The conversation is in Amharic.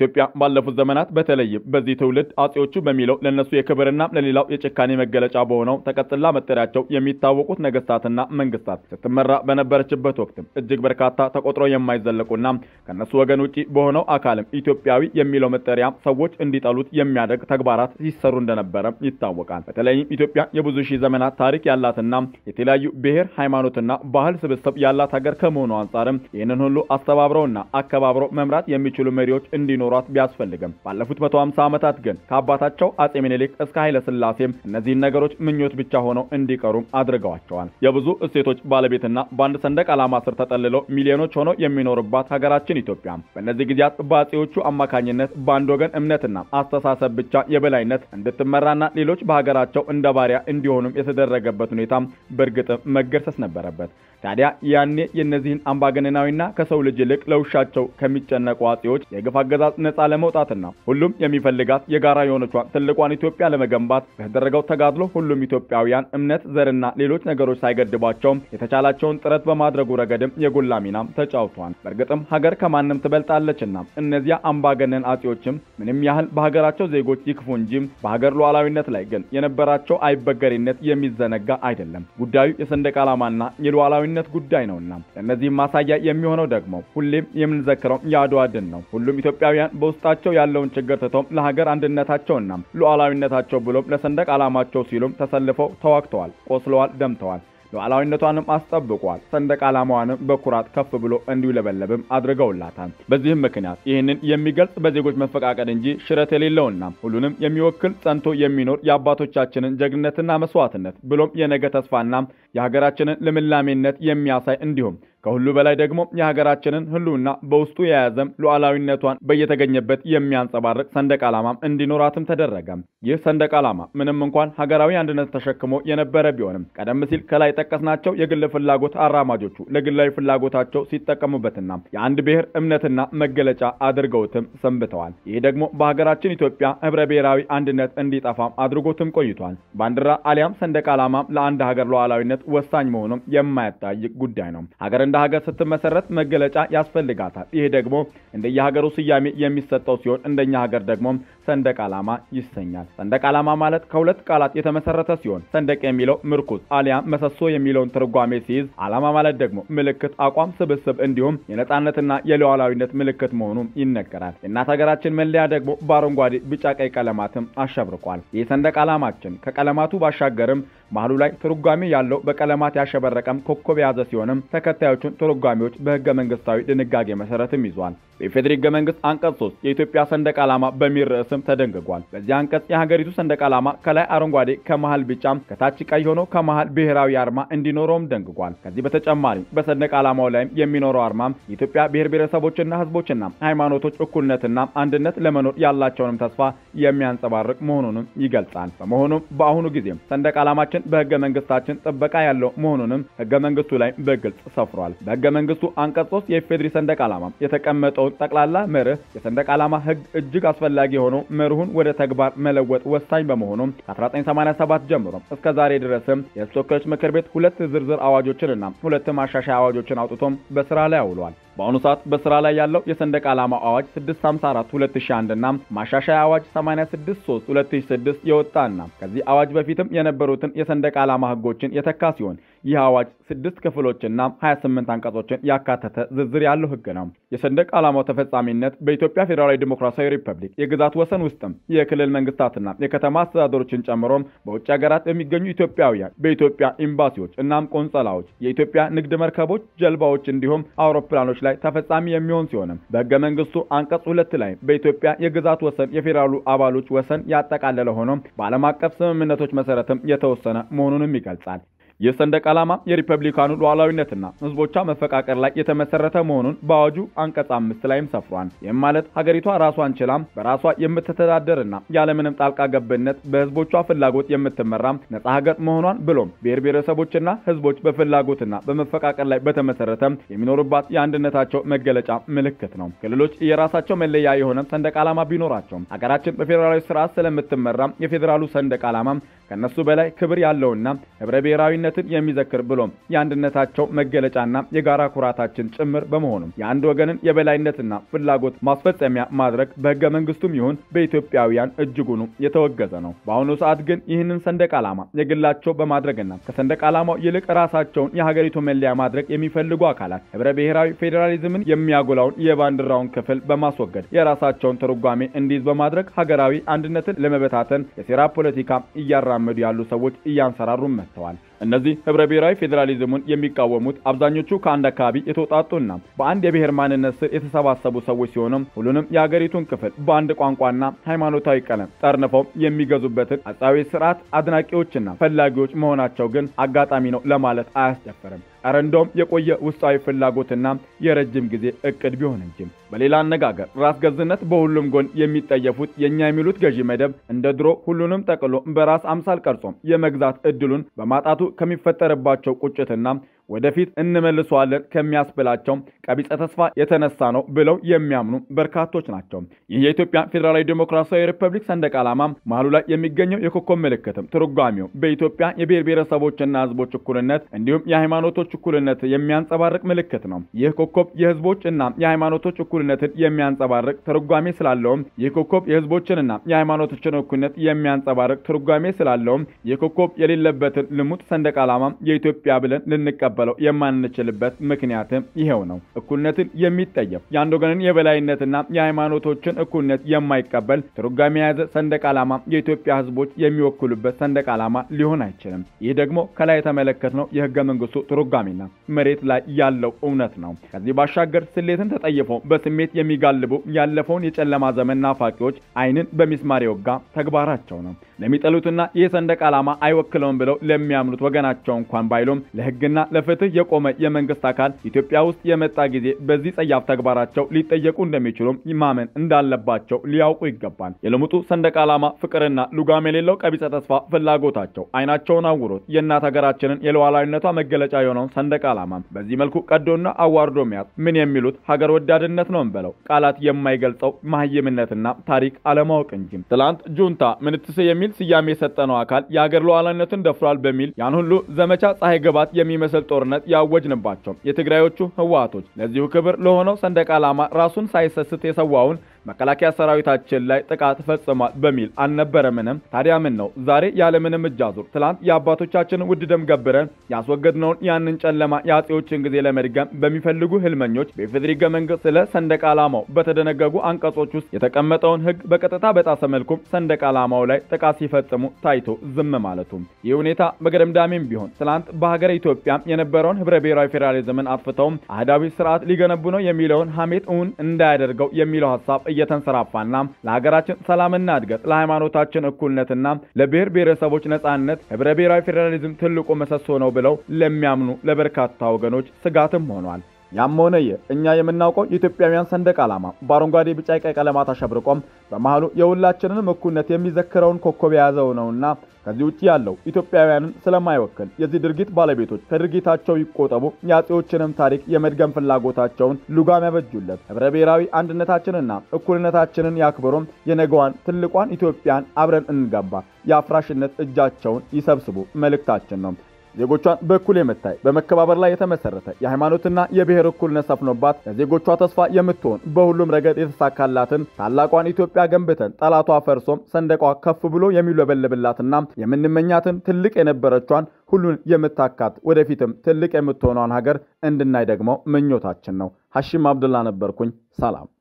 ኢትዮጵያ ባለፉት ዘመናት በተለይም በዚህ ትውልድ አጼዎቹ በሚለው ለእነሱ የክብርና ለሌላው የጭካኔ መገለጫ በሆነው ተቀጽላ መጠሪያቸው የሚታወቁት ነገስታትና መንግስታት ስትመራ በነበረችበት ወቅትም እጅግ በርካታ ተቆጥሮ የማይዘለቁና ከእነሱ ወገን ውጪ በሆነው አካልም ኢትዮጵያዊ የሚለው መጠሪያ ሰዎች እንዲጠሉት የሚያደርግ ተግባራት ሲሰሩ እንደነበረ ይታወቃል። በተለይም ኢትዮጵያ የብዙ ሺህ ዘመናት ታሪክ ያላትና የተለያዩ ብሔር፣ ሃይማኖትና ባህል ስብስብ ያላት ሀገር ከመሆኑ አንጻርም ይህንን ሁሉ አስተባብረውና አከባብረው መምራት የሚችሉ መሪዎች እንዲኖሯት ቢያስፈልግም ባለፉት መቶ ሃምሳ ዓመታት ግን ከአባታቸው አጼ ምኒልክ እስከ ኃይለ ሥላሴም እነዚህን ነገሮች ምኞት ብቻ ሆነው እንዲቀሩ አድርገዋቸዋል። የብዙ እሴቶች ባለቤትና በአንድ ሰንደቅ ዓላማ ስር ተጠልለው ሚሊዮኖች ሆነው የሚኖርባት ሀገራችን ኢትዮጵያ በእነዚህ ጊዜያት በአጼዎቹ አማካኝነት በአንድ ወገን እምነትና አስተሳሰብ ብቻ የበላይነት እንድትመራና ሌሎች በሀገራቸው እንደ ባሪያ እንዲሆኑም የተደረገበት ሁኔታ በእርግጥ መገርሰስ ነበረበት። ታዲያ ያኔ የእነዚህን አምባገነናዊና ከሰው ልጅ ይልቅ ለውሻቸው ከሚጨነቁ አጼዎች የግፍ አገዛዝ ነጻ ለመውጣትና ሁሉም የሚፈልጋት የጋራ የሆነቿን ትልቋን ኢትዮጵያ ለመገንባት በተደረገው ተጋድሎ ሁሉም ኢትዮጵያውያን እምነት፣ ዘርና ሌሎች ነገሮች ሳይገድባቸው የተቻላቸውን ጥረት በማድረጉ ረገድም የጎላ ሚናም ተጫውተዋል። በእርግጥም ሀገር ከማንም ትበልጣለችና እነዚያ አምባገነን አጼዎችም ምንም ያህል በሀገራቸው ዜጎች ይክፉ እንጂ በሀገር ሉዓላዊነት ላይ ግን የነበራቸው አይበገሪነት የሚዘነጋ አይደለም። ጉዳዩ የሰንደቅ ዓላማና የሉዓላዊ ነት ጉዳይ ነውና ለእነዚህም ማሳያ የሚሆነው ደግሞ ሁሌም የምንዘክረው የአድዋ ድል ነው። ሁሉም ኢትዮጵያውያን በውስጣቸው ያለውን ችግር ትተው ለሀገር አንድነታቸውና ሉዓላዊነታቸው ብሎም ለሰንደቅ ዓላማቸው ሲሉም ተሰልፈው ተዋግተዋል፣ ቆስለዋል፣ ደምተዋል። ሉዓላዊነቷንም አስጠብቋል። ሰንደቅ ዓላማዋንም በኩራት ከፍ ብሎ እንዲውለበለብም አድርገውላታል። በዚህም ምክንያት ይህንን የሚገልጽ በዜጎች መፈቃቀድ እንጂ ሽረት የሌለውና ሁሉንም የሚወክል ጸንቶ የሚኖር የአባቶቻችንን ጀግንነትና መስዋዕትነት ብሎም የነገ ተስፋና የሀገራችንን ልምላሜነት የሚያሳይ እንዲሁም ከሁሉ በላይ ደግሞ የሀገራችንን ሕልውና በውስጡ የያዘም ሉዓላዊነቷን በየተገኘበት የሚያንጸባርቅ ሰንደቅ ዓላማም እንዲኖራትም ተደረገ። ይህ ሰንደቅ ዓላማ ምንም እንኳን ሀገራዊ አንድነት ተሸክሞ የነበረ ቢሆንም ቀደም ሲል ከላይ ጠቀስናቸው የግል ፍላጎት አራማጆቹ ለግላዊ ፍላጎታቸው ሲጠቀሙበትና የአንድ ብሔር እምነትና መገለጫ አድርገውትም ሰንብተዋል። ይህ ደግሞ በሀገራችን ኢትዮጵያ ህብረ ብሔራዊ አንድነት እንዲጠፋም አድርጎትም ቆይቷል። ባንዲራ አሊያም ሰንደቅ ዓላማም ለአንድ ሀገር ሉዓላዊነት ወሳኝ መሆኑም የማያጠያይቅ ጉዳይ ነው። ሀገር እንደ ሀገር ስትመሰረት መገለጫ ያስፈልጋታል። ይሄ ደግሞ እንደየሀገሩ ስያሜ የሚሰጠው ሲሆን እንደኛ ሀገር ደግሞ ሰንደቅ ዓላማ ይሰኛል። ሰንደቅ ዓላማ ማለት ከሁለት ቃላት የተመሰረተ ሲሆን ሰንደቅ የሚለው ምርኩዝ አሊያም መሰሶ የሚለውን ትርጓሜ ሲይዝ፣ ዓላማ ማለት ደግሞ ምልክት፣ አቋም፣ ስብስብ እንዲሁም የነጻነትና የሉዓላዊነት ምልክት መሆኑም ይነገራል። የእናት ሀገራችን መለያ ደግሞ በአረንጓዴ፣ ቢጫ፣ ቀይ ቀለማትም አሸብርቋል። ይህ ሰንደቅ ዓላማችን ከቀለማቱ ባሻገርም መሀሉ ላይ ትርጓሜ ያለው በቀለማት ያሸበረቀም ኮከብ የያዘ ሲሆንም ተከታዮቹን ትርጓሜዎች በህገ መንግስታዊ ድንጋጌ መሰረትም ይዟል። በኢፌዴሪ ህገ መንግስት አንቀጽ 3 የኢትዮጵያ ሰንደቅ ዓላማ በሚል ርዕስም ተደንግጓል። በዚህ አንቀጽ የሀገሪቱ ሰንደቅ ዓላማ ከላይ አረንጓዴ ከመሃል ቢጫም ከታች ቀይ ሆኖ ከመሃል ብሔራዊ አርማ እንዲኖረውም ደንግጓል። ከዚህ በተጨማሪ በሰንደቅ ዓላማው ላይም የሚኖረው አርማም የኢትዮጵያ ብሔር ብሔረሰቦችና ህዝቦችና ሃይማኖቶች እኩልነትና አንድነት ለመኖር ያላቸውንም ተስፋ የሚያንጸባርቅ መሆኑንም ይገልጻል። በመሆኑም በአሁኑ ጊዜም ሰንደቅ ዓላማችን በህገ መንግስታችን ጥበቃ ያለው መሆኑንም ህገ መንግስቱ ላይ በግልጽ ሰፍሯል። በህገ መንግስቱ አንቀጽ 3 የኢፌዴሪ ሰንደቅ ዓላማ የተቀመጠውን ጠቅላላ መርህ የሰንደቅ ዓላማ ህግ እጅግ አስፈላጊ ሆኖ መርሁን ወደ ተግባር መለወጥ ወሳኝ በመሆኑም ከ1987 ጀምሮ እስከ ዛሬ ድረስም የህዝብ ተወካዮች ምክር ቤት ሁለት ዝርዝር አዋጆችንና ሁለት ማሻሻያ አዋጆችን አውጥቶም በስራ ላይ አውሏል። በአሁኑ ሰዓት በስራ ላይ ያለው የሰንደቅ ዓላማ አዋጅ 654 2001 እና ማሻሻያ አዋጅ 863 2006 የወጣና ከዚህ አዋጅ በፊትም የነበሩትን የሰንደቅ ዓላማ ህጎችን የተካ ሲሆን ይህ አዋጅ ስድስት ክፍሎችና 28 አንቀጾችን ያካተተ ዝርዝር ያለው ህግ ነው። የሰንደቅ ዓላማው ተፈጻሚነት በኢትዮጵያ ፌዴራላዊ ዲሞክራሲያዊ ሪፐብሊክ የግዛት ወሰን ውስጥም የክልል መንግስታትና የከተማ አስተዳደሮችን ጨምሮም በውጭ ሀገራት የሚገኙ ኢትዮጵያውያን በኢትዮጵያ ኤምባሲዎች እናም ቆንጸላዎች፣ የኢትዮጵያ ንግድ መርከቦች፣ ጀልባዎች እንዲሁም አውሮፕላኖች ላይ ተፈጻሚ የሚሆን ሲሆንም በህገ መንግስቱ አንቀጽ ሁለት ላይ በኢትዮጵያ የግዛት ወሰን የፌዴራሉ አባሎች ወሰን ያጠቃለለ ሆኖም በዓለም አቀፍ ስምምነቶች መሰረትም የተወሰነ መሆኑንም ይገልጻል። ይህ ሰንደቅ ዓላማ የሪፐብሊካኑ ሉዓላዊነትና ህዝቦቿ መፈቃቀር ላይ የተመሰረተ መሆኑን በአዋጁ አንቀጽ አምስት ላይም ሰፍሯል። ይህም ማለት ሀገሪቷ ራሷን ችላም በራሷ የምትተዳደርና ያለምንም ጣልቃ ገብነት በህዝቦቿ ፍላጎት የምትመራም ነጻ ሀገር መሆኗን ብሎም ብሔር ብሔረሰቦችና ህዝቦች በፍላጎትና በመፈቃቀር ላይ በተመሰረተ የሚኖሩባት የአንድነታቸው መገለጫ ምልክት ነው። ክልሎች የራሳቸው መለያ የሆነ ሰንደቅ ዓላማ ቢኖራቸውም ሀገራችን በፌዴራላዊ ስርዓት ስለምትመራም የፌዴራሉ ሰንደቅ ዓላማ ከነሱ በላይ ክብር ያለውና ህብረ ብሔራዊነትን የሚዘክር ብሎም የአንድነታቸው መገለጫና የጋራ ኩራታችን ጭምር በመሆኑም የአንድ ወገንን የበላይነትና ፍላጎት ማስፈጸሚያ ማድረግ በህገ መንግስቱም ይሁን በኢትዮጵያውያን እጅጉኑ የተወገዘ ነው። በአሁኑ ሰዓት ግን ይህንን ሰንደቅ ዓላማ የግላቸው በማድረግና ከሰንደቅ ዓላማው ይልቅ ራሳቸውን የሀገሪቱ መለያ ማድረግ የሚፈልጉ አካላት ህብረ ብሔራዊ ፌዴራሊዝምን የሚያጎላውን የባንዲራውን ክፍል በማስወገድ የራሳቸውን ትርጓሜ እንዲይዝ በማድረግ ሀገራዊ አንድነትን ለመበታተን የሴራ ፖለቲካ እያራመዱ ያሉ ሰዎች እያንሰራሩ መጥተዋል። እነዚህ ህብረ ብሔራዊ ፌዴራሊዝሙን የሚቃወሙት አብዛኞቹ ከአንድ አካባቢ የተውጣጡና በአንድ የብሔር ማንነት ስር የተሰባሰቡ ሰዎች ሲሆኑም ሁሉንም የአገሪቱን ክፍል በአንድ ቋንቋና ሃይማኖታዊ ቀለም ጠርንፈው የሚገዙበትን አጻዊ ስርዓት አድናቂዎችና ፈላጊዎች መሆናቸው ግን አጋጣሚ ነው ለማለት አያስደፍርም። ኧረ እንደውም የቆየ ውስጣዊ ፍላጎትና የረጅም ጊዜ እቅድ ቢሆን እንጂ። በሌላ አነጋገር ራስ ገዝነት በሁሉም ጎን የሚጠየፉት የእኛ የሚሉት ገዢ መደብ እንደ ድሮ ሁሉንም ጠቅሎ በራስ አምሳል ቀርጾም የመግዛት እድሉን በማጣቱ ከሚፈጠርባቸው ቁጭትና ወደፊት እንመልሰዋለን ከሚያስብላቸው ቀቢጸ ተስፋ የተነሳ ነው ብለው የሚያምኑ በርካቶች ናቸው። ይህ የኢትዮጵያ ፌዴራላዊ ዴሞክራሲያዊ ሪፐብሊክ ሰንደቅ ዓላማ መሃሉ ላይ የሚገኘው የኮከብ ምልክትም ትርጓሜው በኢትዮጵያ የብሔር ብሔረሰቦችና ሕዝቦች እኩልነት እንዲሁም የሃይማኖቶች እኩልነት የሚያንጸባርቅ ምልክት ነው። ይህ ኮከብ የሕዝቦች እና የሃይማኖቶች እኩልነትን የሚያንጸባርቅ ትርጓሜ ስላለውም ይህ ኮከብ የሕዝቦችንና የሃይማኖቶችን እኩልነት የሚያንጸባርቅ ትርጓሜ ስላለውም ይህ ኮከብ የሌለበትን ልሙጥ ሰንደቅ ዓላማ የኢትዮጵያ ብለን ልንቀበል ልንቀበለው የማንችልበት ምክንያትም ይሄው ነው። እኩልነትን የሚጠየፍ የአንድ ወገንን የበላይነትና የሃይማኖቶችን እኩልነት የማይቀበል ትርጓሜ የያዘ ሰንደቅ ዓላማ የኢትዮጵያ ሕዝቦች የሚወክሉበት ሰንደቅ ዓላማ ሊሆን አይችልም። ይህ ደግሞ ከላይ የተመለከትነው የህገ መንግስቱ ትርጓሜና መሬት ላይ ያለው እውነት ነው። ከዚህ ባሻገር ስሌትን ተጠይፈው በስሜት የሚጋልቡ ያለፈውን የጨለማ ዘመን ናፋቂዎች ዓይንን በሚስማር የወጋ ተግባራቸው ነው። ለሚጠሉትና ይህ ሰንደቅ ዓላማ አይወክለውም ብለው ለሚያምኑት ወገናቸው እንኳን ባይሉም ለህግና ለፍትህ የቆመ የመንግስት አካል ኢትዮጵያ ውስጥ የመጣ ጊዜ በዚህ ጸያፍ ተግባራቸው ሊጠየቁ እንደሚችሉም ማመን እንዳለባቸው ሊያውቁ ይገባል። የልሙጡ ሰንደቅ ዓላማ ፍቅርና ሉጋም የሌለው ቀቢጸ ተስፋ ፍላጎታቸው አይናቸውን አውሮት የእናት ሀገራችንን የሉዓላዊነቷ መገለጫ የሆነውን ሰንደቅ ዓላማ በዚህ መልኩ ቀዶና አዋርዶ መያዝ ምን የሚሉት ሀገር ወዳድነት ነው እንበለው ቃላት የማይገልጸው መሀይምነትና ታሪክ አለማወቅ እንጂ። ትላንት ጁንታ ምንትስ የሚል ስያሜ የሰጠነው አካል የሀገር ሉዓላዊነትን ደፍሯል በሚል ያን ሁሉ ዘመቻ ፀሐይ ግባት የሚመስል ጦርነት ያወጅንባቸው የትግራዮቹ ህወሓቶች ለዚሁ ክብር ለሆነው ሰንደቅ ዓላማ ራሱን ሳይሰስት የሰዋውን መከላከያ ሰራዊታችን ላይ ጥቃት ፈጽሟል በሚል አልነበረምንም? ታዲያ ምን ነው ዛሬ ያለምንም እጅ አዙር ትላንት የአባቶቻችንን ውድ ደም ገብረን ያስወገድነውን ያንን ጨለማ የአጼዎችን ጊዜ ለመድገም በሚፈልጉ ህልመኞች በኢፌዴሪ ህገ መንግስት ስለ ሰንደቅ ዓላማው በተደነገጉ አንቀጾች ውስጥ የተቀመጠውን ህግ በቀጥታ በጣሰ መልኩም ሰንደቅ ዓላማው ላይ ጥቃት ሲፈጽሙ ታይቶ ዝም ማለቱ ይህ ሁኔታ በገደምዳሜም ቢሆን ትላንት በሀገረ ኢትዮጵያ የነበረውን ህብረ ብሔራዊ ፌዴራሊዝምን አጥፍተውም አህዳዊ ስርዓት ሊገነቡ ነው የሚለውን ሀሜት እውን እንዳያደርገው የሚለው ሀሳብ እየተንሰራፋና ለሀገራችን ሰላምና እድገት ለሃይማኖታችን እኩልነትና ለብሔር ብሔረሰቦች ነጻነት ህብረ ብሔራዊ ፌዴራሊዝም ትልቁ ምሰሶ ነው ብለው ለሚያምኑ ለበርካታ ወገኖች ስጋትም ሆኗል። ያም ሆነ ይህ እኛ የምናውቀው የኢትዮጵያውያን ሰንደቅ ዓላማ በአረንጓዴ፣ ቢጫ፣ ቀይ ቀለማት አሸብርቆም በመሃሉ የሁላችንንም እኩልነት የሚዘክረውን ኮከብ የያዘው ነውና ከዚህ ውጭ ያለው ኢትዮጵያውያንን ስለማይወክል የዚህ ድርጊት ባለቤቶች ከድርጊታቸው ይቆጠቡ። የአጼዎችንም ታሪክ የመድገም ፍላጎታቸውን ሉጋም ያበጁለት። ህብረ ብሔራዊ አንድነታችንና እኩልነታችንን ያክብሩም። የነገዋን ትልቋን ኢትዮጵያን አብረን እንገንባ። የአፍራሽነት እጃቸውን ይሰብስቡ መልእክታችን ነው። ዜጎቿን በእኩል የምታይ በመከባበር ላይ የተመሰረተ የሃይማኖትና የብሔር እኩልነት ሰፍኖባት ለዜጎቿ ተስፋ የምትሆን በሁሉም ረገድ የተሳካላትን ታላቋን ኢትዮጵያ ገንብተን ጠላቷ ፈርሶም ሰንደቋ ከፍ ብሎ የሚውለበለብላትና የምንመኛትን ትልቅ የነበረቿን ሁሉን የምታካት ወደፊትም ትልቅ የምትሆነውን ሀገር እንድናይ ደግሞ ምኞታችን ነው። ሐሺም አብዱላ ነበርኩኝ። ሰላም